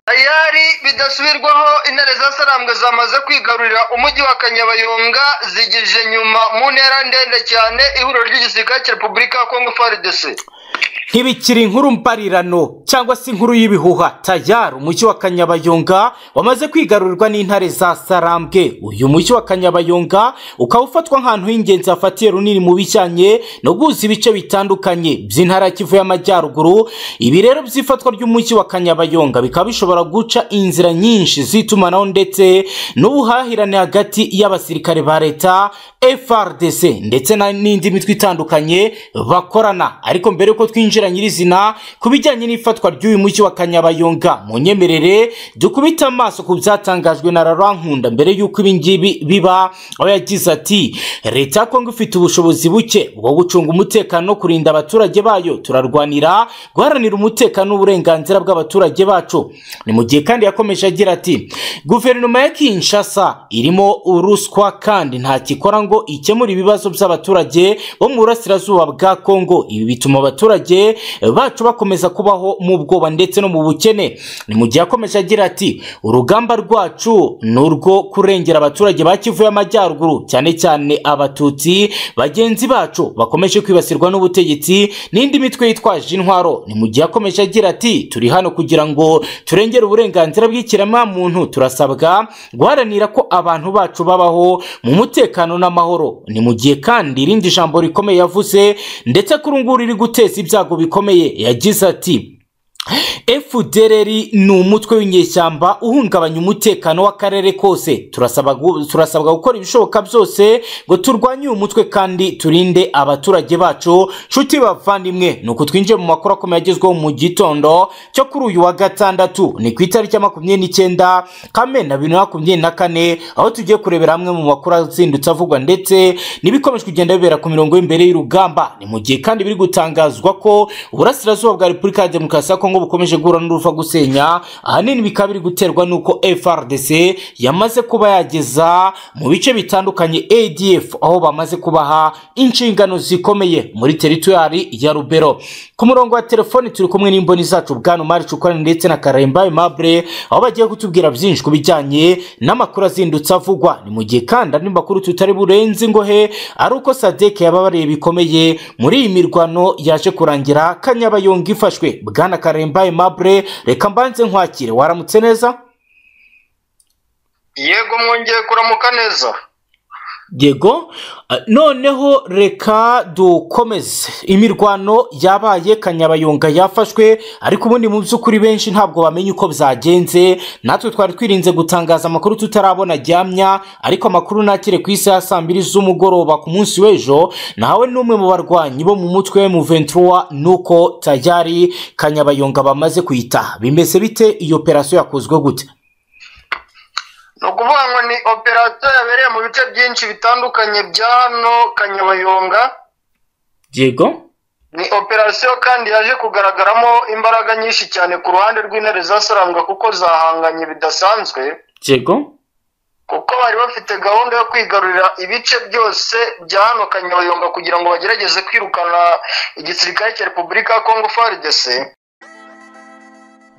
Ibirori bidasubirwaho intare za sarambwe zamaze kwigarurira umujyi wa Kanyabayonga zigije nyuma mu ntera ndende cyane ihuriro ry'igisirikare cya Repubulika ya Kongo FARDC ntibikiri inkuru mparirano cyangwa se inkuru y'ibihuha tayari umujyi wa kanyabayonga wamaze kwigarurwa n'intare za sarambwe uyu mujyi wa kanyabayonga ukaba ufatwa nk'ahantu h'ingenzi hafatiye runini mu bijyanye no guhuza ibice bitandukanye by'intara ya kivu y'amajyaruguru ibi rero by'ifatwa ry'umujyi wa kanyabayonga bikaba bishobora guca inzira nyinshi z'itumanaho ndetse n'ubuhahirane hagati y'abasirikare ba leta frdc ndetse na- n'indi mitwe itandukanye bakorana ariko mbere yuko twinjira nyirizina ku bijyanye n'ifatwa ry'uyu mujyi wa kanyabayonga mu nyemerere dukubite amaso ku byatangajwe na rarankunda mbere y'uko ibingibi biba aho yagize ati leta ya kongo ifite ubushobozi buke bwo gucunga umutekano no kurinda abaturage bayo turarwanira guharanira umutekano n'uburenganzira bw'abaturage bacu ni mu gihe kandi yakomeje agira ati guverinoma ya kinshasa irimo uruswa kandi ntacyo ikora ngo ikemure ibibazo by'abaturage bo mu burasirazuba bwa kongo ibi bituma abaturage bacu bakomeza kubaho mu bwoba ndetse no mu bukene ni mu gihe yakomeje agira ati urugamba rwacu ni urwo kurengera abaturage ba kivu y'amajyaruguru cyane cyane abatutsi bagenzi bacu bakomeje kwibasirwa n'ubutegetsi n'indi mitwe yitwaje intwaro ni mu gihe yakomeje agira ati turi hano kugira ngo turengere uburenganzira bw'ikiremwamuntu turasabwa guharanira ko abantu bacu babaho mu mutekano n'amahoro ni mu gihe kandi irindi jambo rikomeye yavuze ndetse kuri ubu riri guteza ibyago bikomeye yagize ati FDLR ni umutwe w'inyeshyamba uhungabanya umutekano w'akarere kose turasaba gu- turasabwa gukora ibishoboka byose ngo turwanye uyu mutwe kandi turinde abaturage bacu nshuti bavandimwe ni uku twinjiye mu makuru akomeye agezweho mu gitondo cyo kuri uyu wa gatandatu ni ku itariki ya makumyabiri n'icyenda kamena bibiri na makumyabiri na kane aho tugiye kurebera hamwe mu makuru azindutse avugwa ndetse n'ibikomeje kugenda bibera ku mirongo y'imbere y'urugamba ni mu gihe kandi biri gutangazwa ko uburasirazuba bwa repubulika ya demokarasi ya kongo bukomeje guhura n'uruva gusenya ahanini bikaba biri guterwa n'uko frdc yamaze kuba yageza mu bice bitandukanye adf aho bamaze kubaha inshingano zikomeye muri teritwari ya rubero ku murongo wa telefoni turi kumwe n'imboni zacu bwana mari cukorani ndetse na karemba aimable aho bagiye kutubwira byinshi ku bijyanye n'amakuru azindutse avugwa ni mu gihe kandi andi makuru tutari burenze ingohe ari uko sadek yababariye bikomeye muri iyi mirwano yaje kurangira kanyabayonga ifashwe bwana karemba aimable reka mbanze nkwakire waramutse neza yego mwongeye kuramuka neza yego eh, noneho reka dukomeze imirwano yabaye kanyabayonga yafashwe ariko ubundi mu by'ukuri benshi ntabwo bamenya uko byagenze natwe twari twirinze gutangaza amakuru tutarabona ryamya ariko amakuru nakire ku isi ya saa mbiri z'umugoroba ku munsi w'ejo nahawe n'umwe mu barwanyi bo mu mutwe wa M23 nuko tayari kanyabayonga bamaze kuyita bimeze bite iyo operasiyo yakozwe gute ni ukuvuga ngo ni operasiyo yabereye mu bice byinshi bitandukanye bya hano Kanyabayonga yego ni operasiyo kandi yaje kugaragaramo imbaraga nyinshi cyane ku ruhande rw'intare za sarambwa kuko zahanganye bidasanzwe yego kuko bari bafite gahunda yo kwigarurira ibice byose bya hano Kanyabayonga kugira ngo bagerageze kwirukana igisirikare cya Repubulika ya Kongo FARDC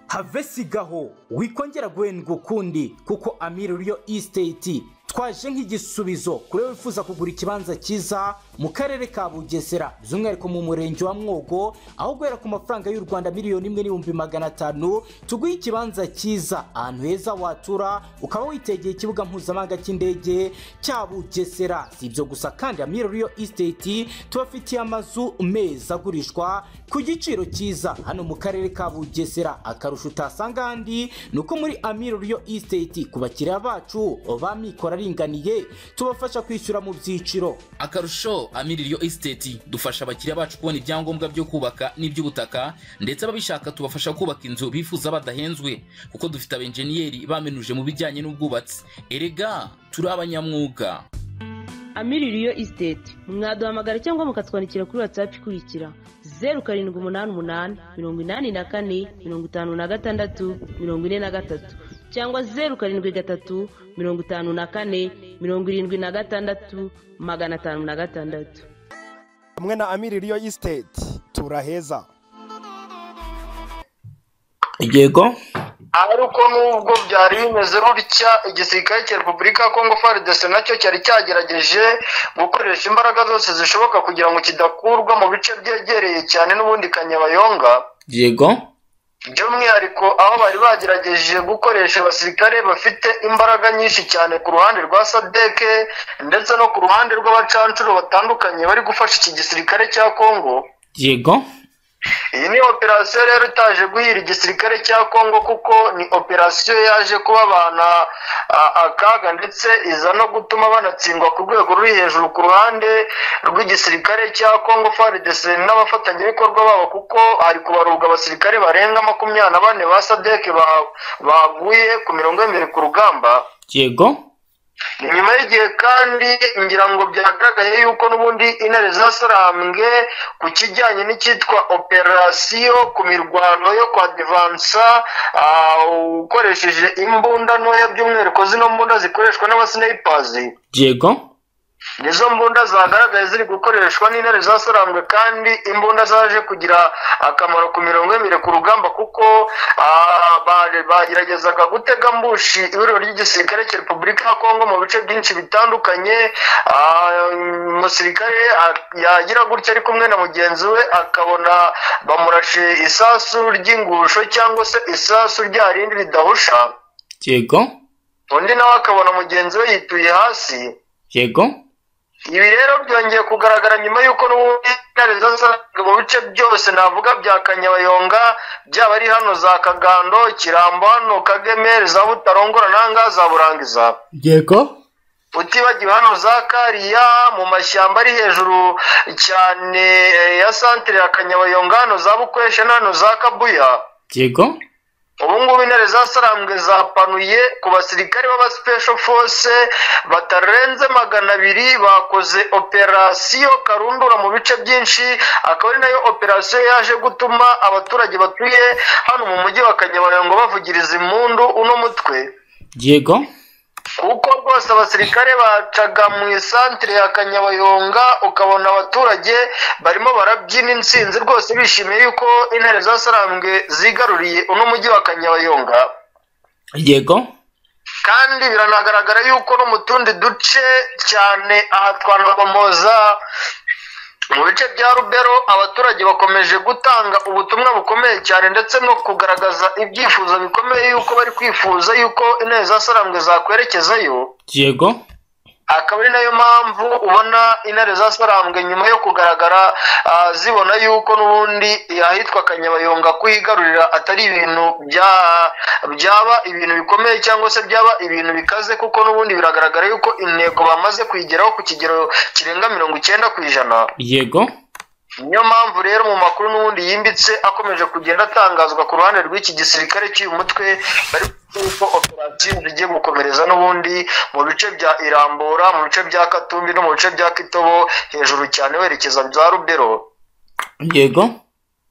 havesigaho wikongera guhendwa ukundi kuko amiri uriyo isiteti twaje nk'igisubizo kuri we wifuza kugura ikibanza cyiza mu karere ka bugesera by'umwihariko mu murenge wa mwogo aho guhera ku mafaranga y'u rwanda miliyoni imwe n'ibihumbi magana atanu tuguhe ikibanza cyiza ahantu heza watura ukaba witegeye ikibuga mpuzamahanga cy'indege cya bugesera si ibyo gusa kandi amiri uriyo isiteti tubafitiye amazu meza agurishwa ku giciro cyiza hano mu karere ka bugesera akarusho utasanga ahandi ni uko muri amiro riyo isiteti ku bakiriya bacu ba mikoro aringaniye tubafasha kwishyura mu byiciro akarusho amiririyo esiteti dufasha abakiriya bacu kubona ibyangombwa byo kubaka n'iby'ubutaka ndetse ababishaka tubafasha kubaka inzu bifuza badahenzwe kuko dufite abenjeniyeri bamenuje mu bijyanye n'ubwubatsi erega turi abanyamwuga amiririyo isiteti mwaduhamagara cyangwa mukatwandikira kuri watsapu ikurikira zeru karindwi umunani umunani mirongo inani na kane mirongo itanu na gatandatu mirongo ine na gatatu cyangwa zeru karindwi gatatu mirongo itanu na kane mirongo irindwi na gatandatu magana atanu na gatandatu hamwe na amiri riyo isiteti turaheza yego ariko nubwo byari bimeze gutya igisirikare cya repubulika ya kongo fardc nacyo cyari cyagerageje gukoresha imbaraga zose zishoboka kugira ngo kidakurwa mu bice byegereye cyane n'ubundi kanyabayonga yego by'umwihariko aho bari bagerageje gukoresha abasirikare bafite imbaraga nyinshi cyane ku ruhande rwa sadeke ndetse no ku ruhande rw'abacancuro batandukanye bari gufasha iki gisirikare cya kongo yego iyi ni operasiyo rero itaje guhira igisirikare cya kongo kuko ni operasiyo yaje kubabana a- akaga ndetse iza no gutuma banatsindwa ku rwego ruri hejuru ku ruhande rw'igisirikare cya kongo frdc n'abafatanyabikorwa babo kuko hari kubarurwa abasirikare barenga makumyabiri na bane ba sadeke ba- baguye ku mirongo y'imbere ku rugamba yego nyuma y'igihe kandi ngira ngo byagaragaye yuko n'ubundi intare zasarambwe ku kijyanye n'icyitwa operasiyo ku mirwano yo kwa divansa ah, ukoresheje imbunda ntoya by'umwihariko zino mbunda zikoreshwa n'abasinayipazi yego nizo mbunda zagaragaye ziri gukoreshwa n'intare zasarambwe kandi imbunda zaje kugira akamaro ku mirongo y'imire ku rugamba kuko ah, ba- bageragezaga gutega mbushi ibiro ry'igisirikare cya repubulika ya kongo mu bice byinshi bitandukanye Ah, umusirikare ah, yagira gutya ari kumwe na mugenzi we akabona bamurashe isasu ry'ingusho cyangwa se isasu rya rindi ridahusha yego undi nawe akabona mugenzi we yituye hasi yego ibi rero byongeye kugaragara nyuma y'uko n'ubundi intare zasaga mu bice byose navuga bya kanyabayonga byaba ari hano za kagando kirambo hano kageme za butarongora nanga za burangiza yego utibagiwe hano za kariya mu mashyamba ari hejuru cyane eh, ya santire ya kanyabayonga hano za bukwesha na hano za kabuya yego ubungubu intare zasarambwe zapanuye ku basirikare b'aba special force batarenze magana abiri bakoze operasiyo karundura mu bice byinshi akaba ari nayo operasiyo yaje gutuma abaturage batuye hano mu mujyi wa kanyabayongo bavugiriza impundu uno mutwe yego kuko rwose abasirikare bacaga mu isantire ya kanyabayonga ukabona abaturage barimo barabyina insinzi rwose bishimiye yuko intare zasarambwe zigaruriye uno mujyi wa kanyabayonga yego kandi biranagaragara yuko no mu tundi duce cyane aha twanabamoza mu bice bya rubero abaturage bakomeje gutanga ubutumwa bukomeye cyane ndetse no kugaragaza ibyifuzo bikomeye yuko bari kwifuza yuko intare zasarambwe zakwerekezayo yego akaba ari nayo mpamvu ubona intare zasarambwe nyuma yo kugaragara ah, zibona yuko n'ubundi ahitwa kanyabayonga kuyigarurira atari ibintu bya- byaba ibintu bikomeye cyangwa se byaba ibintu bikaze kuko n'ubundi biragaragara yuko intego bamaze kuyigeraho ku kigero kirenga mirongo icyenda ku ijana yego niyo mpamvu rero mu makuru n'ubundi yimbitse akomeje kugenda atangazwa ku ruhande rw'iki gisirikare cy'uyu mutwe bari kuvuga ko operasiyo zigiye gukomereza n'ubundi mu bice bya irambura mu bice bya katumbi no mu bice bya kitobo hejuru cyane werekeza bya rubero yego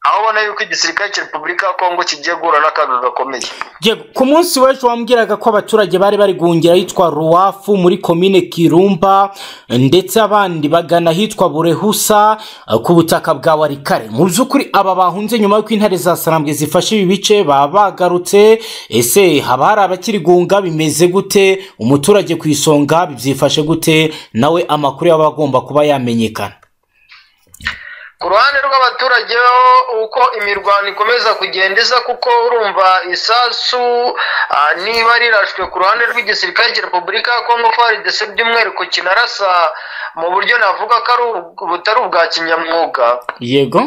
aho ubona yuko igisirikare cya repubulika ya kongo kigiye guhura n'akaga gakomeye Yego, ku munsi w'ejo wambwiraga ko abaturage bari bari guhungira ahitwa ruwafu muri komine kirumba ndetse abandi bagana ahitwa burehusa eh, ku butaka bwa warikare mu by'ukuri aba bahunze nyuma y'uko intare za sarambwe zifashe ibi bice baba bagarutse ese haba hari abakiri guhunga bimeze gute umuturage ku isonga byifashe gute nawe amakuru yaba agomba kuba yamenyekana ku ruhande rw'abaturage ho uko imirwano ikomeza kugenda iza kuko urumva isasu ah, niba rirashwe ku ruhande rw'igisirikare cya repubulika ya kongo faridese by'umwihariko kinarasa mu buryo navuga ko ari ubw- butari ubwa kinyamwuga yego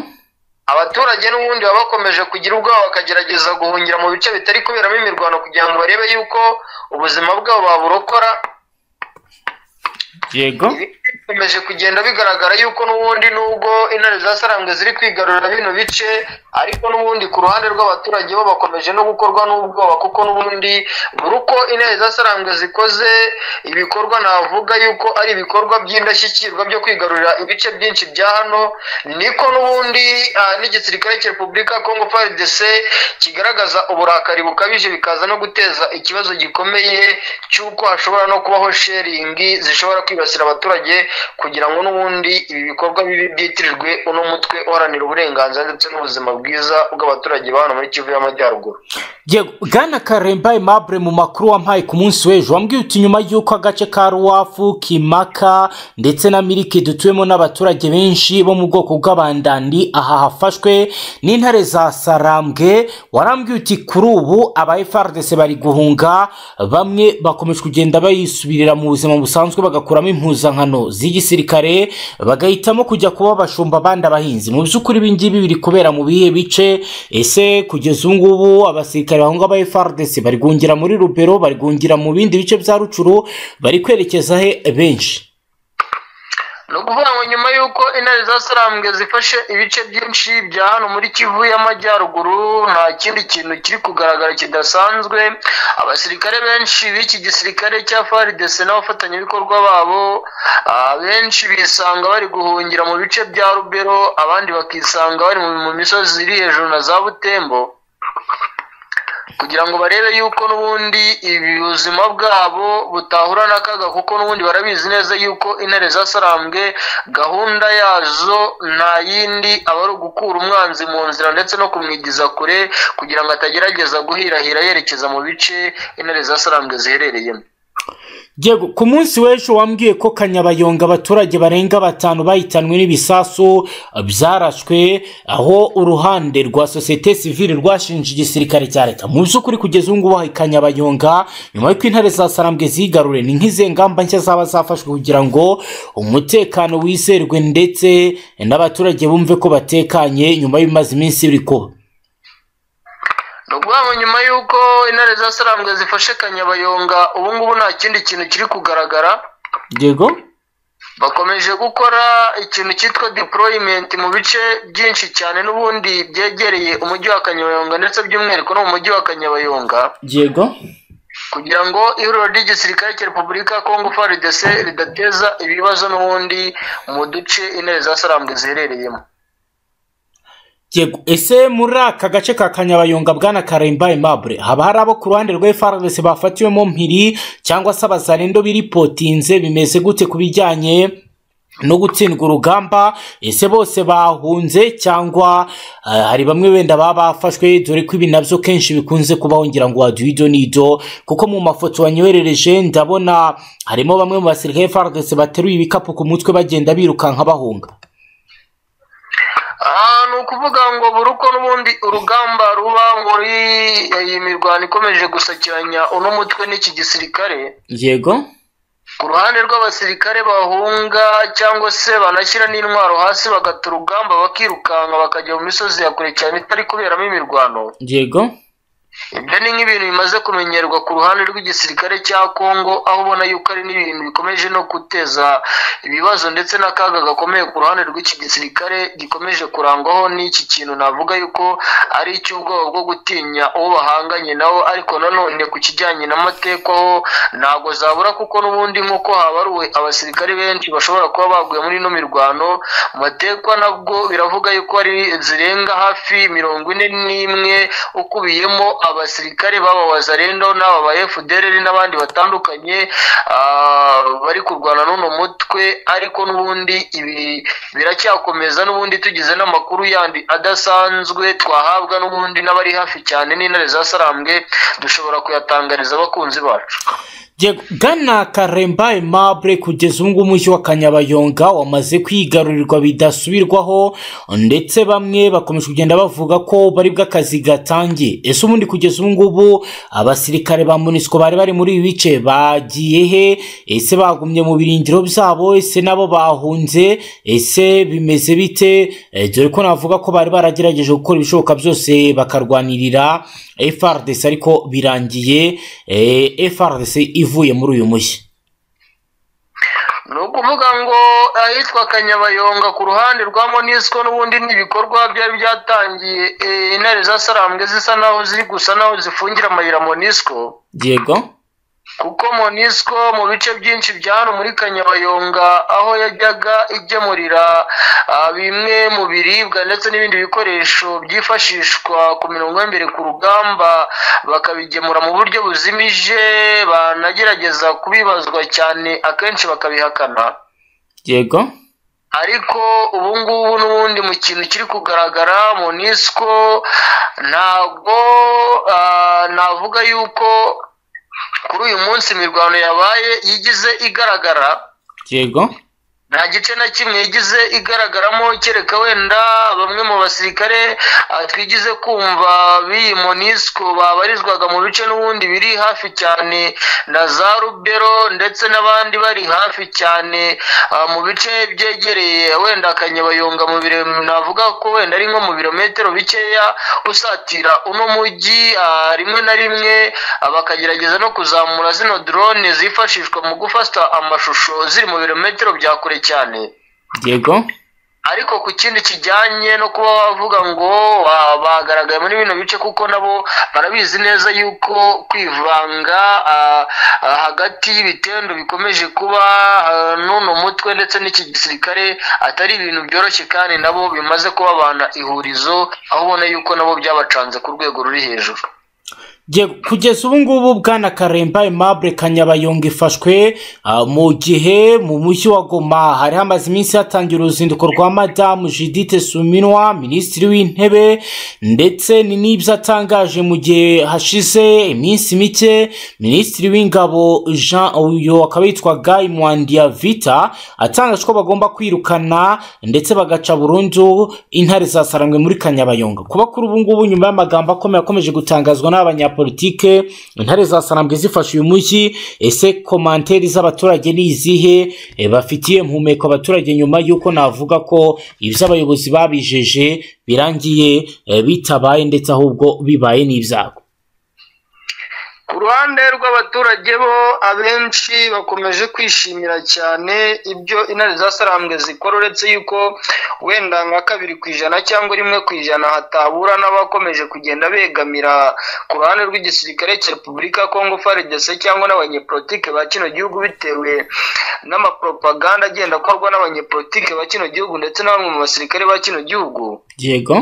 abaturage n'ubundi baba bakomeje kugira ubwoba bakagerageza guhungira mu bice bitari kuberamo imirwano kugira ngo barebe yuko ubuzima bwabo baburokora yego bikomeje kugenda bigaragara yuko n'ubundi nubwo intare zasarambwe ziri kwigarurira bino bice ariko n'ubundi ku ruhande rw'abaturage bo bakomeje no gukorwa n'ubwoba kuko n'ubundi buri uko intare zasarambwe zikoze ibikorwa navuga yuko ari ibikorwa by'indashyikirwa byo kwigarurira ibice byinshi bya hano niko n'ubundi ah, n'igisirikare cya repubulika ya kongo frdc kigaragaza uburakari bukabije bikaza no guteza ikibazo gikomeye cy'uko hashobora no kubaho sheringi zishobora kwibasira abaturage kugira ngo n'ubundi ibi bikorwa bibi byitirirwe uno mutwe uharanira uburenganzira ndetse n'ubuzima bwiza bw'abaturage ba hano muri kivu y'amajyaruguru yego bwana karemba aimable mu makuru wampaye ku munsi w'ejo wambwiye uti nyuma y'uko agace ka ruwafu kimaka ndetse na miliki dutuwemo n'abaturage benshi bo mu bwoko bw'abandandi aha hafashwe n'intare za sarambwe warambwiye uti kuri ubu aba frdc bari guhunga bamwe bakomeje kugenda bayisubirira mu buzima busanzwe bagakuramo impuzankano z'igisirikare bagahitamo kujya kuba abashumba abandi abahinzi mu by'ukuri ibi ngibi biri kubera mu bihe bice ese kugeza ubu ngubu abasirikare bahunga aba frdc bari guhungira muri rubero bari guhungira mu bindi bice bya rucuru bari kwerekeza he benshi ni ukuvuga ngo nyuma y'uko intare za sarambwe zifashe ibice byinshi bya hano muri kivu y'amajyaruguru nta kindi kintu kiri kugaragara kidasanzwe abasirikare benshi b'iki gisirikare cya faridese n'abafatanyabikorwa babo ah, benshi bisanga bari guhungira mu bice bya rubero abandi bakisanga bari mu- mu misozi iri hejuru na za butembo kugira ngo barebe yuko n'ubundi ibi buzima bwabo butahura n'akaga kuko n'ubundi barabizi neza yuko intare zasarambwe gahunda yazo nta yindi aba ari ugukura umwanzi mu nzira ndetse no kumwigiza kure kugira ngo atagerageza guhirahira yerekeza mu bice intare zasarambwe ziherereyemo yego ku munsi w'ejo wambwiye ko kanyabayonga abaturage barenga batanu bahitanwe n'ibisasu byarashwe aho uruhande rwa sosiyete sivile rwashinje igisirikare cya leta mu by'ukuri kugeza ubu ngubu hari kanyabayonga nyuma y'uko intare za sarambwe zigarure ni nk'izihe ngamba nshya zaba zafashwe kugira ngo umutekano wizerwe ndetse n'abaturage bumve ko batekanye nyuma y'ibimaze iminsi biri kuba ni ukuvuga ngo nyuma y'uko intare zasarambwe zifashe kanyabayonga ubu ngubu nta kindi kintu kiri kugaragara yego bakomeje gukora ikintu cyitwa deployment mu bice byinshi cyane n'ubundi byegereye umujyi wa kanyabayonga ndetse by'umwihariko no mu mujyi wa kanyabayonga yego kugira ngo ihuriro ry'igisirikare cya repubulika ya kongo faridese ridateza ibibazo n'ubundi mu duce intare za sarambwe ziherereyemo Yego, ese muri aka gace ka kanyabayonga bwana karemba aimable haba hari abo ku ruhande rwa frdc bafatiwemo mpiri cyangwa se abazarendo biripotinze bimeze gute ku bijyanye no gutsindwa urugamba ese bose bahunze cyangwa eh, hari bamwe wenda baba bafashwe dore ko ibi nabyo kenshi bikunze kubaho ngira ngo waduha ibyo n'ido kuko mu mafoto wanyoherereje ndabona harimo bamwe mu basirikare frdc bateruye ibikapu ku mutwe bagenda birukanka bahunga Ah, ni ukuvuga ngo buri uko n'ubundi urugamba ruba muri iyi mirwano ikomeje gusakiranya uno mutwe n'iki gisirikare yego ku ruhande rw'abasirikare bahunga cyangwa se banashyira n'intwaro hasi bagata urugamba bakirukanka bakajya mu misozi ya kure cyane itari kuberamo imirwano yego ibyo ni nk'ibintu bimaze kumenyerwa ku ruhande rw'igisirikare cya kongo aho ubona yuko ari n'ibintu bikomeje no guteza ibibazo ndetse n'akaga gakomeye ku ruhande rw'iki gisirikare gikomeje kurangwaho n'iki kintu navuga yuko ari icy'ubwoba bwo gutinya uwo bahanganye nawo ariko nanone ku kijyanye n'amateka ho ntabwo zabura kuko n'ubundi nk'uko habaruwe abasirikare benshi bashobora kuba baguye muri ino mirwano mu matekwa nabwo biravuga yuko ari zirenga hafi mirongo ine n'imwe ukubiyemo abasirikare baba wazarendo n'aba ba fdrr n'abandi batandukanye ah, bari kurwana n'uno mutwe ariko n'ubundi ibi biracyakomeza n'ubundi tugize n'amakuru yandi adasanzwe twahabwa n'ubundi n'abari hafi cyane n'intare za sarambwe dushobora kuyatangariza abakunzi bacu Yego, Bwana karemba aimable kugeza ubu ngubu umujyi wa kanyabayonga wamaze kwigarurirwa bidasubirwaho ndetse bamwe bakomeje kugenda bavuga ko bari bw'akazi gatangiye ese ubundi kugeza ubu ngubu abasirikare ba munisiko bari bari muri ibi bice bagiye he ese bagumye mu birindiro byabo ese nabo bahunze ese bimeze bite Eh, dore ko navuga ko bari baragerageje gukora ibishoboka byose bakarwanirira frdc ariko birangiye eh, frdc ivuye muri uyu mushyi ni ukuvuga ngo ahitwa kanyabayonga ku ruhande rwa monisco n'ubundi n'ibikorwa byari byatangiye eh, intare za sarambwe zisa naho ziri gusa naho zifungira amayira monisco yego kuko monisco mu bice byinshi bya hano muri kanyabayonga aho yajyaga igemurira ah, bimwe mu biribwa ndetse n'ibindi bikoresho byifashishwa ku mirongo y'imbere ku rugamba bakabigemura mu buryo buzimije banagerageza kubibazwa cyane akenshi bakabihakana yego ariko ubu ngubu n'ubundi mu kintu kiri kugaragara mu nisiko ntabwo ah, navuga yuko kuri uyu munsi imirwano yabaye yigize igaragara yego nta gice na kimwe yagize igaragaramo kereka wenda bamwe mu basirikare ah, twigize kumva b'iyi monisco babarizwaga mu bice n'ubundi biri hafi cyane na za rubero ndetse n'abandi bari hafi cyane ah, mu bice byegereye wenda akanyabayonga mu biro navuga ko wenda ari nko mu birometero bikeya usatira uno mujyi ah, rimwe na rimwe ah, bakagerageza no kuzamura zino drone zifashishwa mu gufata amashusho ziri mu birometero bya kure cyane yego ariko ku kindi kijyanye no kuba wavuga ngo ah, bagaragaye muri bino bice kuko nabo barabizi neza yuko kwivanga ah, ah, hagati y'ibitendo bikomeje kuba ah, n'uno mutwe ndetse n'iki gisirikare atari ibintu byoroshye kandi nabo bimaze kubabana ihurizo aho ubona yuko nabo byabacanze ku rwego ruri hejuru Yego, kugeza ubu ngubu bwana karemba aimable kanyabayonga ifashwe ah, mu gihe mu mujyi wa goma hari hamaze iminsi hatangira uruzinduko rwa madamu judite suminwa minisitiri w'intebe ndetse ni n'ibyo atangaje mu gihe hashize iminsi mike minisitiri w'ingabo jean uyu akaba yitwaga imwandiya vita atangaje ko bagomba kwirukana ndetse bagaca burundu intare zasarangwe muri kanyabayonga kuba kuri ubu ngubu nyuma y'amagambo akomeye akomeje gutangazwa n'abanyapolitike intare zasarambwe zifashe uyu mujyi ese komanteri z'abaturage ni izihe E, bafitiye mpumeko abaturage nyuma y'uko navuga ko ibyo abayobozi babijeje birangiye e, bitabaye ndetse ahubwo bibaye n'ibyabo ku ruhande rw'abaturage bo abenshi bakomeje kwishimira cyane ibyo intare zasarambwe zikora uretse yuko wenda nka kabiri ku ijana cyangwa rimwe ku ijana hatabura n'abakomeje kugenda begamira ku ruhande rw'igisirikare cya repubulika ya kongo frdc cyangwa n'abanyepolitike ba kino gihugu bitewe n'amapropaganda agenda akorwa n'abanyepolitike ba kino gihugu ndetse na bamwe mu basirikare ba kino gihugu yego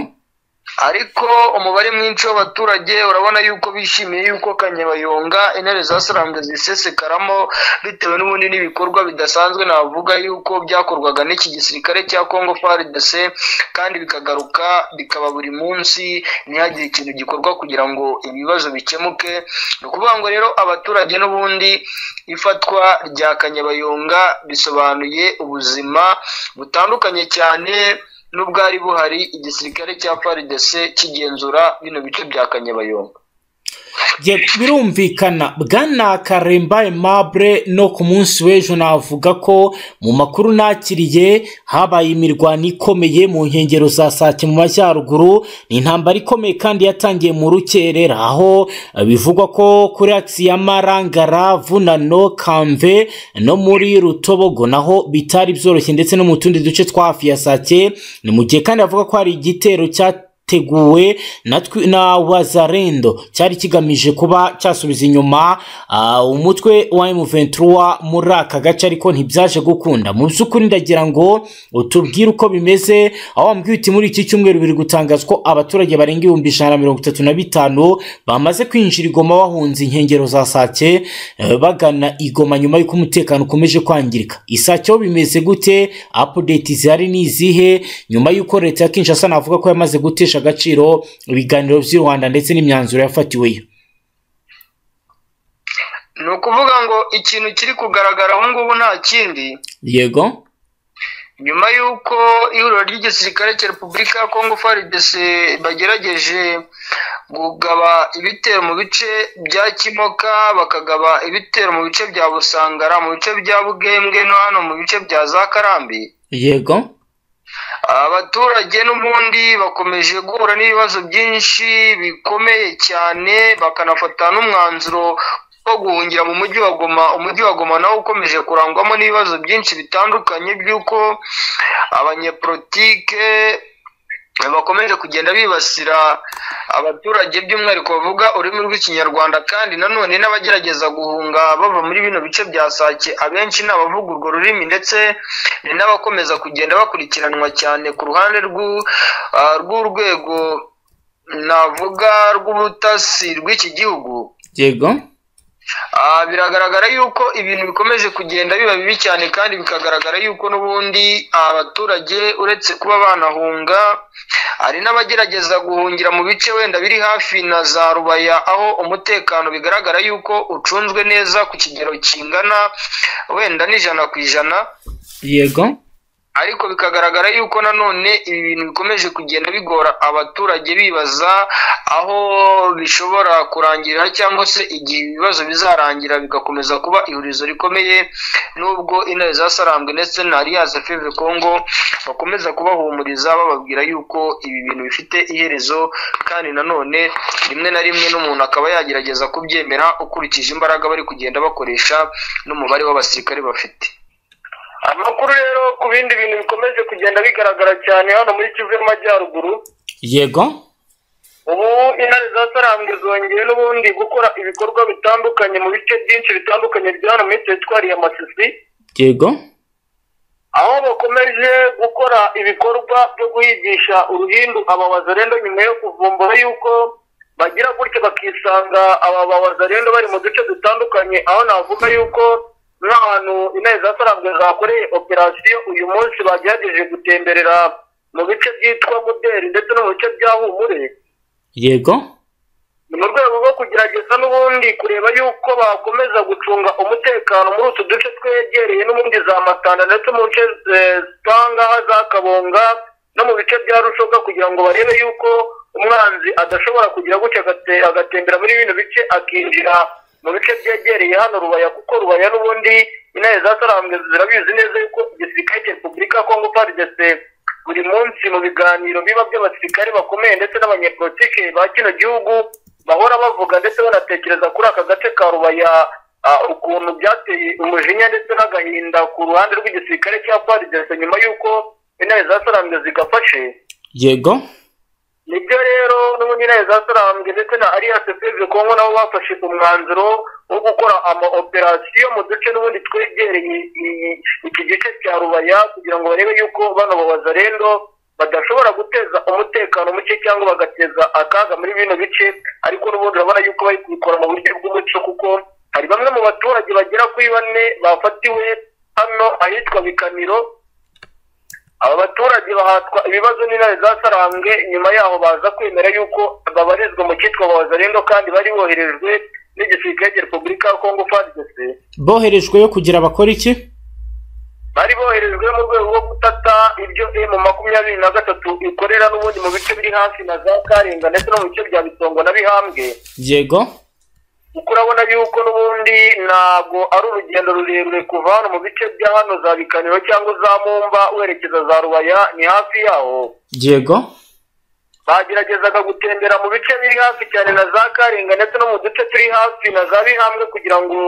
ariko umubare mwinshi w'abaturage urabona yuko bishimiye yuko kanyabayonga intare zasarambwe zisesekaramo bitewe n'ubundi n'ibikorwa bidasanzwe navuga yuko byakorwaga n'iki gisirikare cya congo frdc kandi bikagaruka bikaba buri munsi ntihagire ikintu gikorwa kugira ngo ibibazo bikemuke ni ukuvuga ngo rero abaturage n'ubundi ifatwa rya kanyabayonga bisobanuye ubuzima butandukanye cyane n'ubwari buhari igisirikare cya FARDC kigenzura bino bice bya Kanyabayonga Ye- birumvikana bwana karemba aimable no ku munsi w'ejo navuga ko mu makuru nakiriye habaye imirwano ikomeye mu nkengero za sake mu majyaruguru ni intambara ikomeye kandi yatangiye mu rukerera aho eh, bivugwa ko kuri akisi ya marangara vunano kamve no muri rutobogo naho bitari byoroshye ndetse no mu tundi duce twa hafi ya sake ni mu gihe kandi avuga ko hari igitero cya teguwe na twi- na wazarendo cyari kigamije kuba cyasubiza inyuma ah, umutwe wa M23 muri aka gace ariko ntibyaje gukunda mu by'ukuri ndagira ngo utubwire uko bimeze aho wambwiye uti muri iki cyumweru biri gutangazwa ko abaturage barenga ibihumbi ijana na mirongo itatu na bitanu bamaze kwinjira igoma bahunze inkengero za sake eh, bagana igoma nyuma y'uko umutekano ukomeje kwangirika isake ho bimeze gute apudeti zihari ni izihe nyuma y'uko leta ya kinshasa navuga ko yamaze gutesha agaciro ibiganiro by'i rwanda ndetse n'imyanzuro yafatiweyo ni ukuvuga ngo ikintu kiri kugaragara ubu ngubu nta kindi yego nyuma y'uko ihuriro ry'igisirikare cya repubulika ya kongo frdc bagerageje kugaba ibitero mu bice bya kimoka bakagaba ibitero mu bice bya busangara mu bice bya bugembwe no hano mu bice bya za karambi yego abaturage n'ubundi bakomeje guhura n'ibibazo byinshi bikomeye cyane bakanafata n'umwanzuro wo guhungira mu mujyi wa goma umujyi wa goma nawo ukomeje kurangwamo n'ibibazo byinshi bitandukanye by'uko abanyepolitike bakomeje kugenda bibasira abaturage by'umwihariko bavuga ururimi rw'ikinyarwanda kandi nanone n'abagerageza guhunga bava muri bino bice bya sake abenshi ni abavuga urwo rurimi ndetse ni n'abakomeza kugenda bakurikiranwa cyane ku ruhande rw'u- ah, rw'urwego navuga rw'ubutasi rw'iki gihugu yego Ah, biragaragara yuko ibintu bikomeje kugenda biba bibi cyane kandi bikagaragara yuko n'ubundi abaturage uretse kuba banahunga hari n'abagerageza guhungira mu bice wenda biri hafi na za rubaya aho umutekano bigaragara yuko ucunzwe neza ku kigero kingana wenda n'ijana ku ijana yego ariko bikagaragara yuko nanone ibi bintu bikomeje kugenda bigora abaturage bibaza aho bishobora kurangirira cyangwa se igihe ibibazo bizarangira bigakomeza kuba ihurizo rikomeye nubwo intare za sarambwe ndetse na aliyanse feve kongo bakomeza kubahumuriza bababwira yuko ibi bintu bifite iherezo kandi nanone rimwe na rimwe n'umuntu akaba yagerageza kubyemera ukurikije imbaraga bari kugenda bakoresha n'umubare w'abasirikare bafite amakuru rero ku bindi bintu bikomeje kugenda bigaragara cyane hano muri kivu y'amajyaruguru yego ubu intare za sarambwe zongeye n'ubundi gukora ibikorwa bitandukanye mu bice byinshi bitandukanye bya hano muri teritwari ya masisi yego aho bakomeje gukora ibikorwa byo guhigisha uruhindu ababazarendo nyuma yo kuvumbura yuko bagira gutya bakisanga aba babazarendo bari mu duce dutandukanye aho navuga yuko n'ahantu intare za sarambwe zakoreye operasiyo uyu munsi bagerageje gutemberera mu bice byitwa muderi ndetse no mu bice bya humure yego ni mu rwego rwo kugerageza n'ubundi kureba yuko bakomeza gucunga umutekano muri utu duce twegereye n'ubundi za matanda ndetse mu nce eh, zitangaha za kabonga no mu bice bya rushoka kugira ngo barebe yuko umwanzi adashobora kugira gutya agate- agatembera muri bino bice akinjira mu bice byegereye hano rubaya kuko rubaya n'ubundi intare za sarambwe zirabizi neza yuko igisirikare cya repubulika ya kongo faridese buri munsi mu biganiro biba by'abasirikare bakomeye ndetse n'abanyepolitike ba kino gihugu bahora bavuga ndetse banatekereza kuri aka gace ka rubaya ah, ukuntu byateye umujinya ndetse n'agahinda ku ruhande rw'igisirikare cya faridese nyuma y'uko intare za sarambwe zigafashe yego nibyo rero n'ubundi intare za sarambwe ndetse na alliance peve kongo nabo bafashe umwanzuro wo gukora ama operasiyo mu duce n'ubundi twegereye iyi- iki gice cya rubaya kugira ngo barebe yuko bano babazarendo badashobora guteza umutekano muke cyangwa bagateza akaga muri bino bice ariko n'ubundi urabona yuko bari kubikora mu buryo bw'umuco kuko hari bamwe mu baturage bagera kuri bane bafatiwe hano ahitwa bikamiro aba baturage bahatwa ibibazo n'intare za sarambwe nyuma yaho baza kwemera yuko babarizwa mu cyitwa babazarendo kandi bari boherejwe n'igisirikare cya repubulika ya kongo fadese boherejweyo kugira bakora iki bari boherejwe mu rwego rwo gutata ibyo emu makumyabiri na gatatu ikorera n'ubundi mu bice biri hafi na za karinga ndetse no mu bice bya bitongo na bihambwe yego kuko urabona yuko n'ubundi ntabwo ari urugendo rurerure kuva hano mu bice bya hano za bikaniro cyangwa za mumba werekeza za rubaya ni hafi yaho yego bageragezaga gutembera mu bice biri hafi cyane na za karinga ndetse no mu duce turi hafi na za bihambwe kugira ngo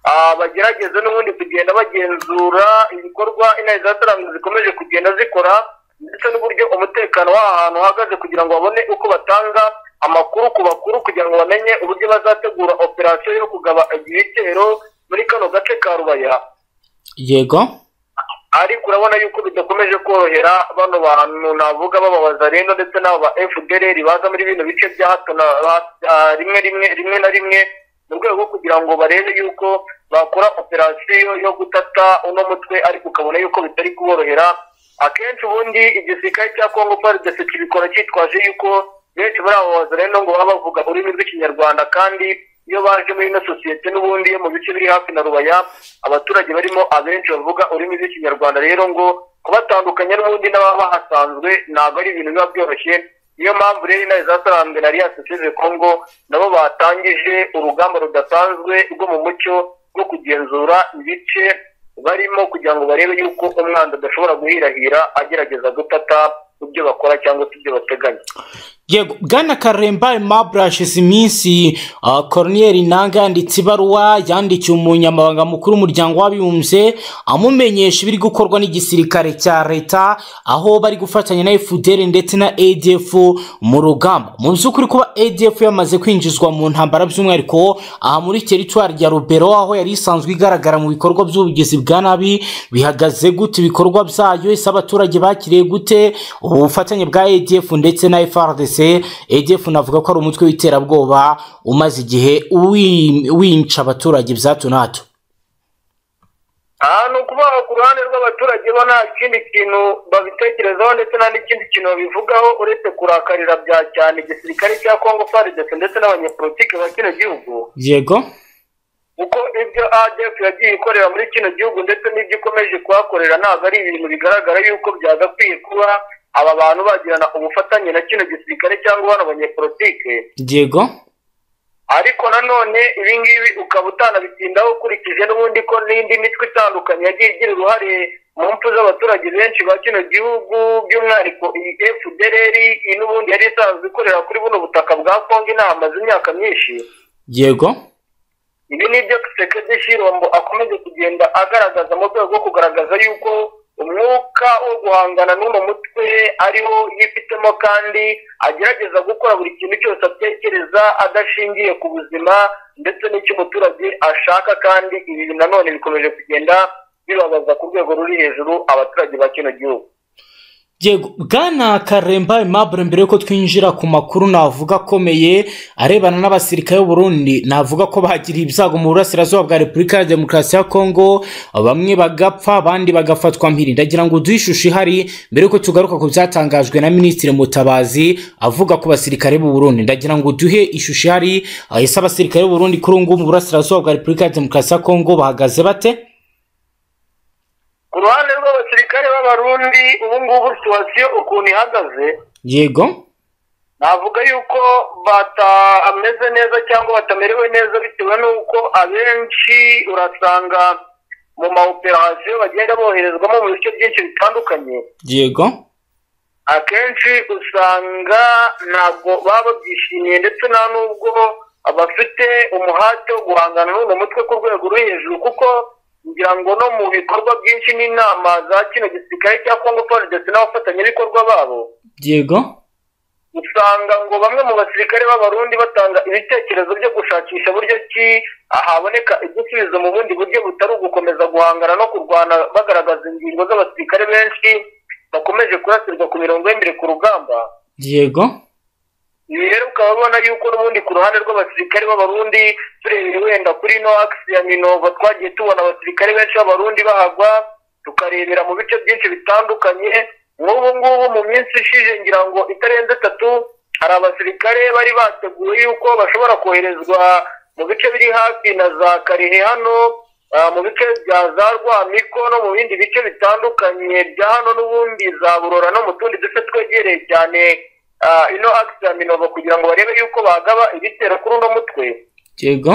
ah, bagerageze n'ubundi kugenda bagenzura ibikorwa intare za taranga zikomeje kugenda zikora ndetse n'uburyo umutekano w'aha hantu uhagaze kugira ngo babone uko batanga amakuru ku bakuru kugira ngo bamenye uburyo bazategura operasiyo yo kugaba ibitero muri kano gace ka rubaya yego ariko urabona yuko bidakomeje korohera bano bantu navuga bababaza rero ndetse n'abo ba fdr baza muri bino bice bya hato na ha- ah, rimwe rimwe rimwe na rimwe mu rwego rwo kugira ngo barebe yuko bakora operasiyo yo gutata uno mutwe ariko ukabona yuko bitari kuborohera akenshi ubundi igisirikare cya kongo faridesi kibikora cyitwaje yuko benshi muri abo babaza rero ngo baba bavuga ururimi rw'ikinyarwanda kandi iyo baje muri ino sosiyete n'ubundi yo mu bice biri hafi na rubaya abaturage barimo abenshi bavuga ururimi rw'ikinyarwanda rero ngo kubatandukanya n'ubundi n'ababa bahasanzwe ntabwo ari ibintu biba byoroshye niyo mpamvu rero intare zasaranzwe na alliance seve congo nabo batangije urugamba rudasanzwe rwo mu mucyo rwo kugenzura ibice barimo kugira ngo barebe yuko umwanzi adashobora guhirahira agerageza gutata ibyo bakora cyangwa se ibyo bateganya yego bwana karemba aimable hashize iminsi ah, corneille nanga yanditse ibaruwa yandikiye umunyamabanga mukuru w'umuryango w'abibumbye amumenyesha ibiri gukorwa n'igisirikare cya leta aho bari gufatanya na fdr ndetse na adf mu rugamba mu by'ukuri kuba adf yamaze kwinjizwa mu ntambara by'umwihariko aha muri teritwari ya rubero aho yari isanzwe igaragara mu bikorwa by'ubugizi bwa nabi bihagaze gute ibikorwa byayo ese abaturage bakiriye gute ubufatanye bwa ADF ndetse na FRDC ADF navuga ko ari umutwe w'iterabwoba umaze igihe wi- wica abaturage bya hato na hato aha ni ukuba ku ruhande rw'abaturage bo nta kindi kintu babitekerezaho ndetse nta n'ikindi kintu babivugaho uretse kurakarira bya cyane igisirikare cya kongo faridese ndetse n'abanyepolitiki ba kino gihugu yego kuko ibyo adf yagiye ikorera muri kino gihugu ndetse n'ibyo ikomeje kuhakorera ntabwo ari ibintu bigaragara yuko byagakwiye kuba aba bantu bagirana ubufatanye na kino gisirikare cyangwa bano banyepolitike yego ariko nanone ibi ngibi ukaba utanabitindaho ukurikije n'ubundi ko n'indi mitwe itandukanye yagiye igira uruhare mu mpfu z'abaturage benshi ba kino gihugu by'umwihariko iyi fdrr iyi n'ubundi yari isanzwe ikorera kuri buno butaka bwa kongo inahamaze imyaka myinshi yego ibi ni ibyo sekedi shirombo akomeje kugenda agaragaza mu rwego rwo kugaragaza yuko umwuka wo guhangana n'uno mutwe ariwo yifitemo kandi agerageza gukora buri kintu cyose atekereza adashingiye ku buzima ndetse n'icyo umuturage ashaka kandi ibi nanone bikomeje kugenda bibabaza ku rwego ruri hejuru abaturage ba kino gihugu Yego, Bwana Karemba Aimable mbere yuko twinjira ku makuru navuga akomeye arebana n'abasirikare b'u Burundi navuga ko bagiriye ibyago mu burasirazuba bwa Repubulika ya Demokarasi ya Kongo bamwe bagapfa abandi bagafatwa mpiri ndagira ngo uduhe ishusho ihari mbere yuko tugaruka ku byatangajwe na Minisitiri Mutabazi avuga ku basirikare b'u Burundi ndagira ngo uduhe ishusho ihari ese abasirikare b'u Burundi kuri ubu ngubu mu burasirazuba bwa Repubulika ya Demokarasi ya Kongo bahagaze bate ku ruhande rw'abasirikare b'abarundi ubu ngubu situwasiyo ukuntu ihagaze yego navuga yuko batameze neza cyangwa batamerewe neza bitewe n'uko abenshi urasanga mu maoperasiyo bagenda boherezwamo mu bice byinshi bitandukanye yego akenshi usanga ntabwo baba babyishimiye ndetse nta n'ubwo bafite umuhate wo guhangana n'uno mutwe ku rwego ruri hejuru kuko ngira ngo no mu bikorwa byinshi n'inama za kino gisirikare cya kongo ndetse n'abafatanyabikorwa babo yego usanga ngo bamwe mu basirikare b'abarundi batanga ibitekerezo byo gushakisha buryo ki haboneka igisubizo mu bundi buryo butari ugukomeza guhangana no kurwana bagaragaza ingingo z'abasirikare benshi bakomeje kurasirwa ku mirongo y'imire ku rugamba yego ibi rero ukaba ubona yuko n'ubundi ku ruhande rw'abasirikare b'abarundi turebeye wenda kuri no akisi ya minova twagiye tubona abasirikare benshi b'abarundi bahagwa tukarebera mu bice byinshi bitandukanye nk'ubu ngubu mu minsi ishije ngira ngo itarenze itatu hari abasirikare bari bateguye yuko bashobora koherezwa mu bice biri hafi na za karihe hano ah, mu bice bya za rwamiko no mu bindi bice bitandukanye bya hano n'ubundi za burora no mu tundi duce twegereye cyane ah, ino akisi ya minogo kugira ngo barebe yuko bagaba ibitero kuri uno mutwe yego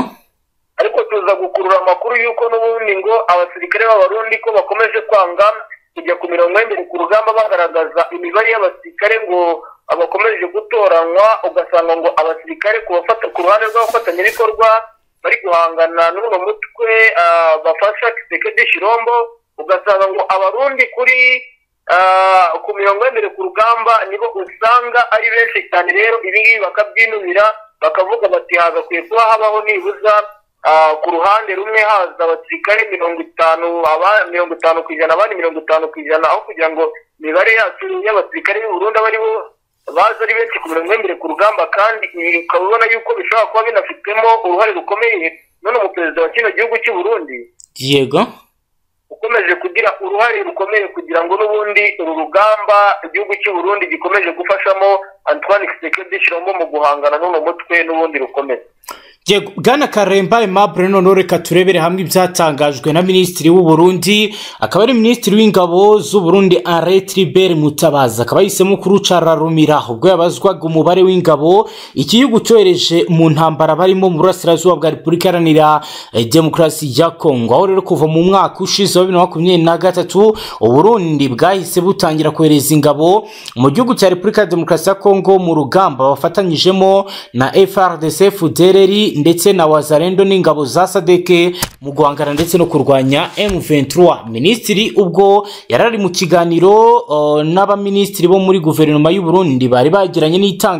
ariko tuza gukurura amakuru y'uko n'ubundi ngo abasirikare b'abarundi ko bakomeje kwanga kujya ku mirongo y'imbere ku rugamba bagaragaza imibare y'abasirikare ngo bakomeje gutoranywa ugasanga ngo abasirikare ku bafata- ku ruhande rw'abafatanyabikorwa bari guhangana n'uno mutwe ah, bafasha kisekedi shirombo ugasanga ngo abarundi kuri ah, ku mirongo y'imbere ku rugamba nibo usanga ari benshi cyane rero ibi ngibi bakabyinubira bakavuga bati hagakwiye kuba habaho nibuza Ah, ku ruhande rumwe haza abasirikare mirongo itanu aba- mirongo itanu ku ijana abandi mirongo itanu ku ijana aho kugira ngo imibare yacu y'abasirikare b'i Burundi aba ari bo baza ari benshi ku mirongo y'imibiri ku rugamba kandi ibi ukaba ubona yuko bishobora kuba binafitemo uruhare rukomeye none umuperezida wa kino gihugu cy'u Burundi yego ukomeje kugira uruhare rukomeye kugira ngo n'ubundi uru rugamba igihugu cy'u Burundi gikomeje gufashamo Antoine Tshisekedi Tshilombo mu guhangana n'uno mutwe n'ubundi rukomeye yego bwana karemba aimable noneho reka turebere hamwe ibyatangajwe na minisitiri w'u Burundi akaba ari minisitiri w'ingabo z'u Burundi arete ribere mutabazi akaba yahisemo kurucararumira ubwo yabazwaga umubare w'ingabo iki gihugu cyohereje mu ntambara barimo mu burasirazuba bwa repubulika iharanira eh, demokarasi ya kongo aho rero kuva mu mwaka ushize wa bibiri na makumyabiri na gatatu u Burundi bwahise butangira kohereza ingabo mu gihugu cya repubulika ya demokarasi ya kongo mu rugamba bafatanyijemo na FRDC FDLR ndetse na wazarendo n'ingabo za sadeke mu guhangana ndetse no kurwanya M23 minisitiri ubwo yarari mu kiganiro uh, n'abaminisitiri bo muri guverinoma y'u Burundi bari bagiranye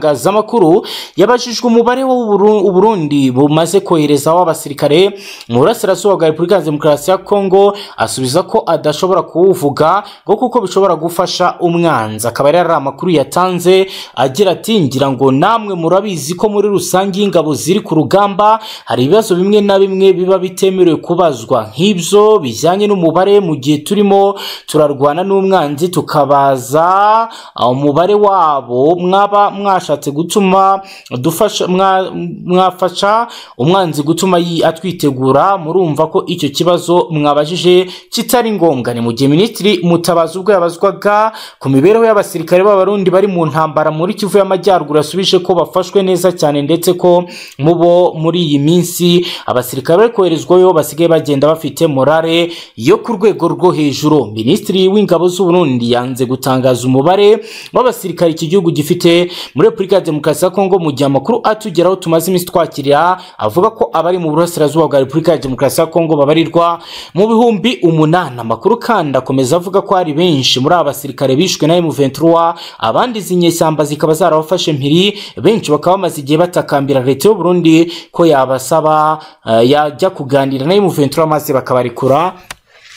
n'itangazamakuru yabajijwe umubare w'u Burundi bumaze kohereza w'abasirikare mu burasirazuba bwa Repubulika ya Demokarasi ya Kongo asubiza ko adashobora kuwuvuga ngo kuko bishobora gufasha umwanzi akaba yari ari amakuru yatanze agira ati ngira ngo namwe murabizi ko muri rusange iyo ingabo ziri ku rugamba hari ibibazo bimwe na bimwe biba bitemerewe kubazwa nk'ibyo bijyanye n'umubare mu gihe turimo turarwana n'umwanzi tukabaza ah, umubare wabo mwaba mwashatse gutuma dufasha mwa- mwafasha umwanzi gutuma yi- atwitegura murumva ko icyo kibazo mwabajije kitari ngombwa ni mu gihe minisitiri mutabazi ubwo yabazwaga ku mibereho y'abasirikare b'abarundi bari mu ntambara muri kivu y'amajyaruguru yasubije ko bafashwe neza cyane ndetse ko mu bo muri iyi minsi abasirikare bari koherezwayo basigaye bagenda bafite morale yo ku rwego rwo hejuru minisitiri w'ingabo z'uburundi yanze gutangaza umubare w'abasirikare iki gihugu gifite muri repubulika ya demokarasi ya kongo mu gihe amakuru atugeraho tumaze iminsi twakirira avuga ko abari mu burasirazuba bwa repubulika ya demokarasi ya kongo babarirwa mu bihumbi umunani amakuru kandi akomeza avuga ko hari benshi muri aba basirikare bishwe na M23 abandi izi nyeshyamba zikaba zarabafashe mpiri benshi bakaba bamaze igihe batakambira leta y'u Burundi ko yabasaba eh, yajya kuganira na M23 maze bakabarekura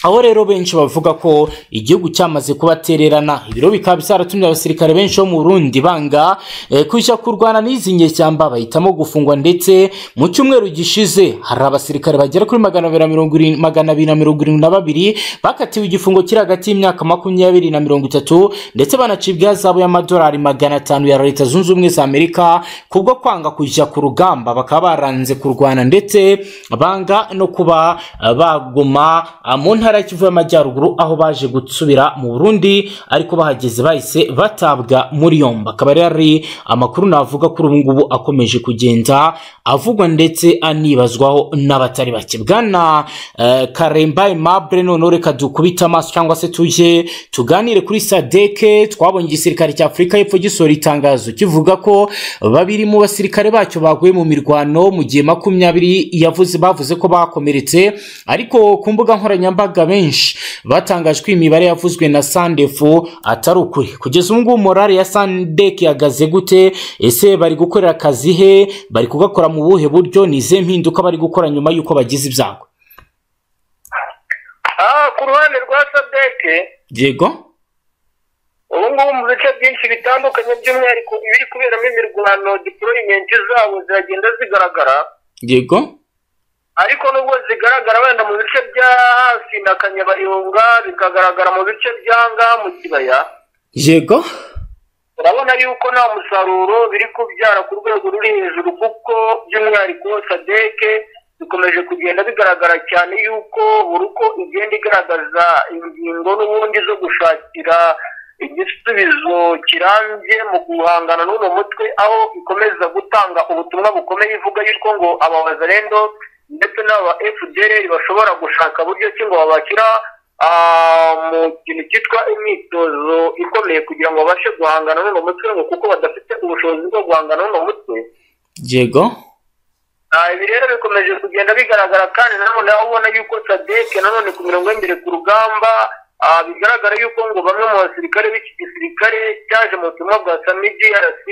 aho rero benshi bavuga ko igihugu cyamaze kubatererana ibiro bikaba byaratumye abasirikare benshi bo mu Burundi banga eh, kujya kurwana n'izi nyeshyamba bahitamo gufungwa ndetse mu cyumweru gishize hari abasirikare bagera kuri magana abiri na mirongo irindwi- magana abiri na mirongo irindwi na babiri bakatiwe igifungo kiri hagati y'imyaka makumyabiri na mirongo itatu ndetse banacibwa ihazabu y'amadolari magana atanu ya leta zunze ubumwe za amerika kubwo kwanga kujya ku rugamba bakaba baranze kurwana ndetse banga no kuba eh, baguma ah, mu ntara ya kivu y'amajyaruguru aho baje gusubira mu burundi ariko bahageze bahise batabwa muri yombi akaba rero ari amakuru navuga kuri ubu ngubu akomeje kugenda avugwa ndetse anibazwaho n'abatari bake bwana eh, karemba aimable noneho reka dukubite amaso cyangwa se tujye tuganire kuri sadeke twabonye igisirikare cya afurika y'epfo gisohora itangazo kivuga ko babiri mu basirikare bacyo baguye mu mirwano mu gihe makumyabiri yavuze bavuze ko bakomeretse ariko ku mbuga nkoranyambaga benshi batangaje ko imibare yavuzwe na sandefu atari ukuri kugeza ubu ngubu morale ya sandeke ihagaze gute ese bari gukorera akazi he bari kugakora mu buhe buryo ni izihe mpinduka bari gukora nyuma y'uko bagize ibyago Ah, ku ruhande rwa sadeke yego ubu ngubu mu bice byinshi bitandukanye by'umwihariko ibiri kuberamo imirwano diporoyimenti zabo ziragenda zigaragara yego ariko nubwo zigaragara wenda mu bice bya hafi na kanyabayonga bikagaragara mu bice bya ngaha mu kibaya yego urabona yuko nta musaruro biri kubyara ku rwego ruri hejuru kuko by'umwihariko sadeke bikomeje kugenda bigaragara cyane yuko buri uko igenda igaragaza ingingo n'ubundi zo gushakira igisubizo kirambye mu guhangana n'uno mutwe aho ikomeza gutanga ubutumwa bukomeye ivuga yuko ngo aba bazarendo ndetse n'aba fdr bashobora gushaka buryo ki ngo babashyira ah, mu kintu cyitwa imyitozo ikomeye kugira ngo babashe guhangana n'uno mutwe ngo kuko badafite ubushobozi bwo guhangana n'uno mutwe yego Ah, ibi rero bikomeje kugenda bigaragara kandi nanone aho ubona yuko sadeke nanone ku mirongo y'imbere ku rugamba ah, bigaragara yuko ngo bamwe mu basirikare b'iki gisirikare cyaje mu butumwa bwa sami grc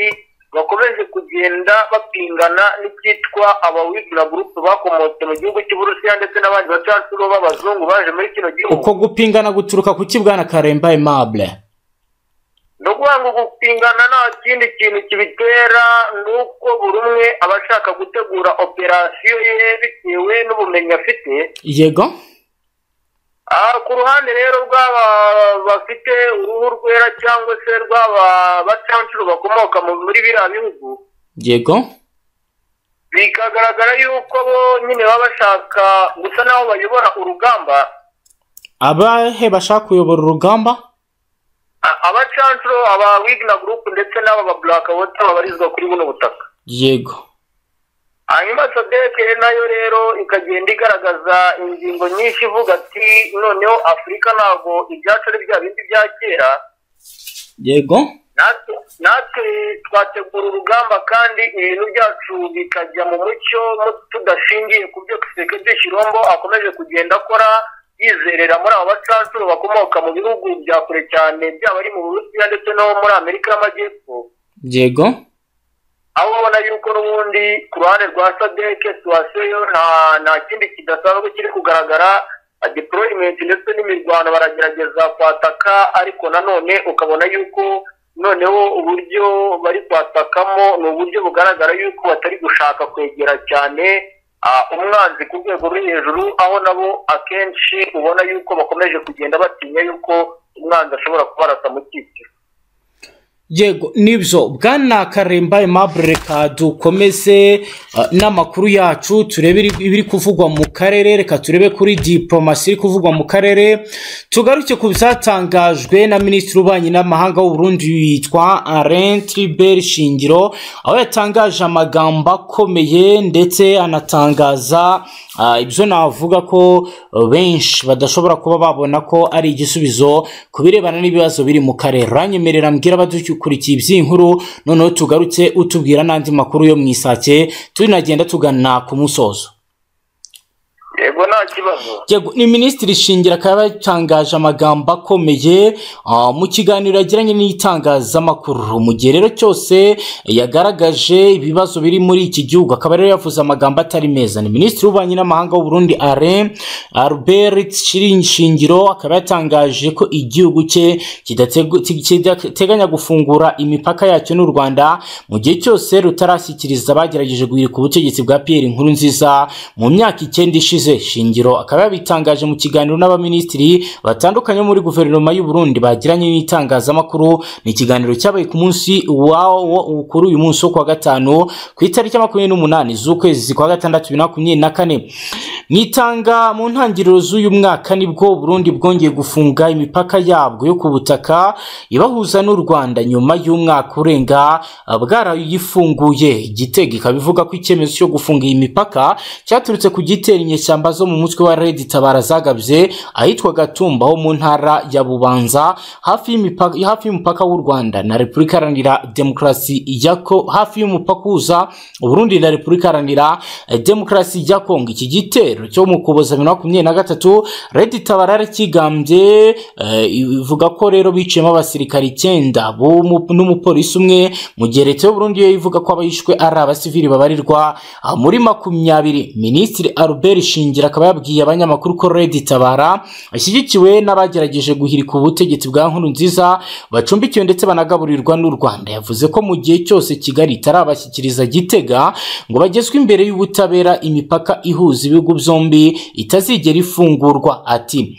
bakomeje kugenda bapingana n'icyitwa abawigura gurupe bakomotse mu gihugu cy'uburusiya ndetse n'abandi bacacuro b'abazungu baje muri kino gihugu uko gupingana guturuka ku kibwana karemba aimable ni ukuvuga ngo gupingana nta kindi kintu kibitera ni uko buri umwe aba ashaka gutegura operasiyo ye bitewe n'ubumenyi afite yego Ah, ku ruhande rero rw'aba bafite uruhu rwera cyangwa se rw'aba bacancuro bakomoka mu- muri biriya bihugu yego bikagaragara yuko bo nyine baba bashaka gusa n'aho bayobora urugamba abahe bashaka kuyobora urugamba A- abacancuro aba wigna group ndetse n'aba ba black water babarizwa kuri buno butaka yego hanyuma sadeke nayo rero ikagenda igaragaza ingingo nyinshi ivuga ati noneho afurika ntabwo ibyacu ari bya bindi bya kera yego natwe natwe twategura urugamba kandi ibintu byacu bikajya mu mucyo tudashingiye ku byo kisekedi kirombo akomeje kugenda akora yizerera muri abo bacancuro bakomoka mu bihugu bya kure cyane byaba ari mu burusiya ndetse no muri amerika y'amajyepfo yego aho ubona yuko n'ubundi ku ruhande rwa sadeke suwaseyo nta nta kindi kidasanzwe kiri kugaragara deployment ndetse n'imirwano baragerageza kwataka ariko nanone ukabona yuko noneho uburyo bari kwatakamo ni uburyo bugaragara yuko batari gushaka kwegera cyane ah, umwanzi ku rwego ruri hejuru aho nabo akenshi ubona yuko bakomeje kugenda batinya yuko umwanzi ashobora kubarasa mu cyiciro yego nibyo bwana karemba aimable reka dukomeze uh, n'amakuru yacu turebe iri- ibiri kuvugwa mu karere reka turebe kuri diporomasi iri kuvugwa mu karere tugaruke ku byatangajwe na minisitiri w'ububanyi n'amahanga w'u Burundi yitwa alain tribert shingiro aho yatangaje amagambo akomeye ndetse anatangaza uh, ibyo navuga ko uh, benshi badashobora kuba babona ko ari igisubizo ku birebana n'ibibazo biri mu karere uranyemerera mbwira abadukurikiye iby'inkuru noneho tugarutse utubwira n'andi makuru yo mu isake tunagenda tugana ku musozo yego nta kibazo yego ni minisitiri shingira akaba yatangaje amagambo akomeye ah, mu kiganiro yagiranye n'itangazamakuru mu gihe rero cyose yagaragaje ibibazo biri muri iki gihugu akaba rero yavuze amagambo atari meza ni minisitiri w'ububanyi n'amahanga w'uburundi alain albert Shirin- shingiro akaba yatangaje ko igihugu cye kidategu- ti- kidateganya gufungura imipaka yacyo n'u rwanda mu gihe cyose rutarashyikiriza abagerageje guhirika ubutegetsi bwa pierre nkurunziza mu myaka icyenda ishize shingiro akaba yabitangaje mu kiganiro n'abaminisitiri batandukanye bo muri guverinoma y'u Burundi bagiranye n'itangazamakuru ni ikiganiro cyabaye ku munsi wawo kuri uyu munsi wo kuwa gatanu ku itariki ya makumyabiri n'umunani z'ukwezi kwa gatandatu bibiri na makumyabiri na kane mwitanga mu ntangiriro z'uyu mwaka nibwo Burundi bwongeye gufunga imipaka yabwo yo ku butaka ibahuza n'u Rwanda nyuma y'umwaka urenga ah, bwarayifunguye igitego ikaba ivuga ko icyemezo cyo gufunga iyi mipaka cyaturutse ku gitera inyeshyamba zo mu mutwe wa Red Tabara zagabye ahitwa Gatumba ho mu ntara ya Bubanza hafi y'imipaka hafi y'umupaka w'u Rwanda na Repubulika Iharanira Demokarasi ya Ko- hafi y'umupaka uhuza Burundi na Repubulika Iharanira eh, Demokarasi ya Kongo iki gitero cyo mu Ukuboza bibiri na makumyabiri na gatatu Red Tabarara kigambye eh, ivuga ko rero biciyemo abasirikari icyenda b'umu- n'umupolisi umwe mu gihe leta y'uburundi yo ivuga ko abahishwe ari abasivili babarirwa ah, muri makumyabiri minisitiri albert shingira akaba yabwiye abanyamakuru ko Red Tabara ashyigikiwe n'abagerageje guhirika ubutegetsi bwa nkuru nziza bacumbikiwe ndetse banagaburirwa n'u Rwanda yavuze ko mu gihe cyose Kigali itarabashyikiriza Gitega ngo bagezwe imbere y'ubutabera imipaka ihuza ibihugu byombi itazigera ifungurwa ati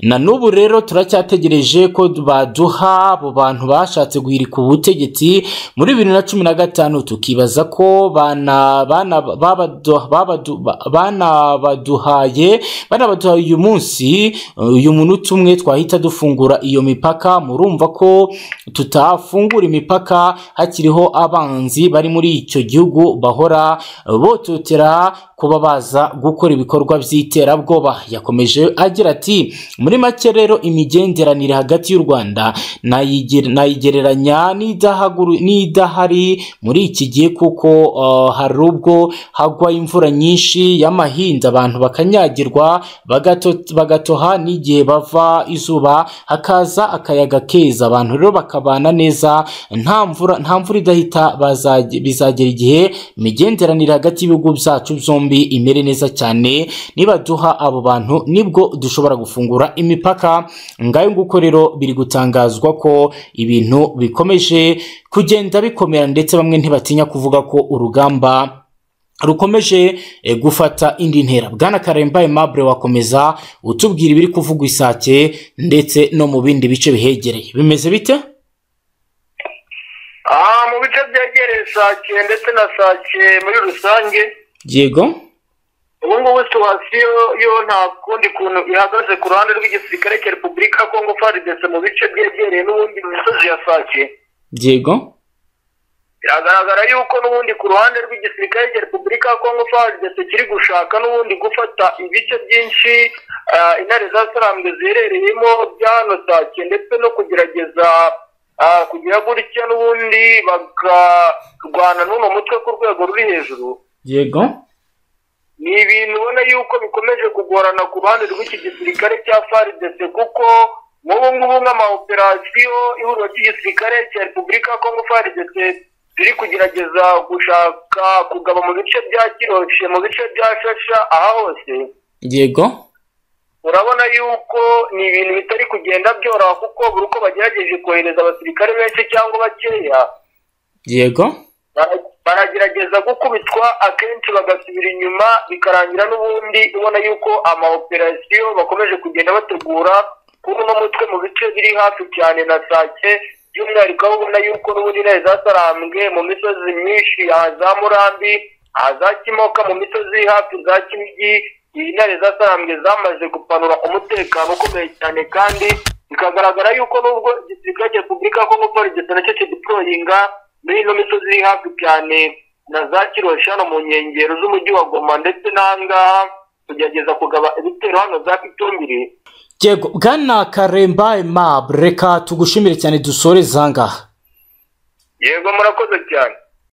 na n'ubu rero turacyategereje ko baduha abo bantu bashatse guhirika ubutegetsi muri bibiri na cumi na gatanu tukibaza ko bana- bana- babadu- babadu- ba- banabaduhaye banabaduhaye uyu munsi uyu munota umwe twahita dufungura iyo mipaka murumva ko tutafungura imipaka hakiriho abanzi bari muri icyo gihugu bahora bototera kuba baza gukora ibikorwa by'iterabwoba yakomeje agira ati muri make rero imigenderanire hagati y'u rwanda nayiger- nayigereranya n'idahaguru- n'idahari muri iki gihe kuko uh, hari ubwo hagwa imvura nyinshi y'amahinda abantu bakanyagirwa bagato- bagatoha n'igihe bava izuba hakaza akayaga keza abantu rero bakabana neza nta mvura nta mvura idahita bazaje- bizagera igihe imigenderanire hagati y'ibihugu byacu byombi imere neza cyane nibaduha abo bantu nibwo dushobora gufungura imipaka ngayo nguko rero biri gutangazwa ko ibintu bikomeje kugenda bikomera ndetse bamwe ntibatinya kuvuga ko urugamba rukomeje eh, gufata indi ntera bwana karemba aimable wakomeza utubwira ibiri kuvugwa isake ndetse no mu bindi bice bihegereye bimeze bite aha mu bice byegereye sake ndetse na sake muri rusange yego ubu ngubu situwasiyo yo nta kundi kuntu ihagaze ku ruhande rw'igisirikare cya repubulika ya kongo faridese mu bice byegereye n'ubundi imisozi ya sake yego biragaragara yuko n'ubundi ku ruhande rw'igisirikare cya repubulika ya kongo faridese kiri gushaka n'ubundi gufata ibice byinshi ah, intare za sarambe ziherereyemo bya hano sake ndetse no kugerageza ah, kugira gutya n'ubundi bakarwana n'uno mutwe ku rwego ruri hejuru yego ni ibintu ubona yuko bikomeje kugorana ku ruhande rw'iki gisirikare cya faridese kuko nk'ubu ngubu nk'amawoperasiyo ihuriro ry'igisirikare cya repubulika ya kongo faridese ziri kugerageza gushaka kugaba mu bice bya kiroshe mu bice bya shasha aha hose yego urabona yuko ni ibintu bitari kugenda byoroha kuko buri uko bagerageje kohereza abasirikare benshi cyangwa bakeya yego bara- baragerageza gukubitwa akenshi bagasubira inyuma bikarangira n'ubundi ubona yuko amawoperasiyo bakomeje kugenda bategura kuri uno mutwe mu bice biri hafi cyane na sake by'umwihariko aho ubona yuko n'ubundi intare zasarambwe mu misozi myinshi aha za murambi aha za kimoka mu misozi iri hafi za kinigi iyi ntare zasarambwe zamaze gupanura umutekano ukomeye cyane kandi bikagaragara yuko n'ubwo igisirikare cya repubulika ya kongo polisi nacyo kidiployinga muri ino misozi iri hafi cyane na za kiroshe hano mu nkengero z'umujyi wa goma ndetse n'ahangaha kugerageza kugaba ibitero hano za pitumbiri yego bwana karemba emab reka tugushimire cyane dusoreze ahangaha yego murakoze cyane